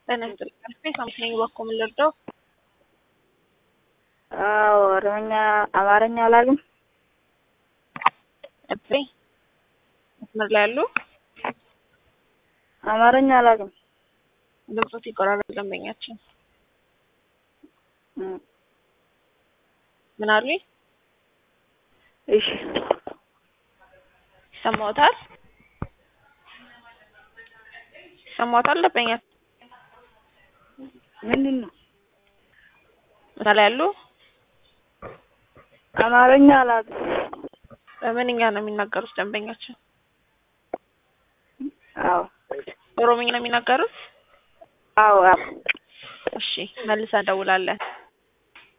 ጤና ይስጥልኝ። አልፌ ሳምሰኝ በኩል ምን ልርዳው? አዎ ኦሮምኛ፣ አማርኛ አላውቅም። እቤ መስመር ላይ ያሉ አማርኛ አላውቅም። ድምፆት ይቆራረጥ ደንበኛችን እም፣ ምን አሉኝ? እሺ ይሰማዎታል? ይሰማዎታል? ደንበኛ ምንድን ነው? መስመር ላይ ያሉ አማርኛ አላውቅም። በምንኛ ነው የሚናገሩት ደንበኛችን? አዎ ኦሮምኛ ነው የሚናገሩት? አዎ አዎ እሺ መልሰን እንደውላለን።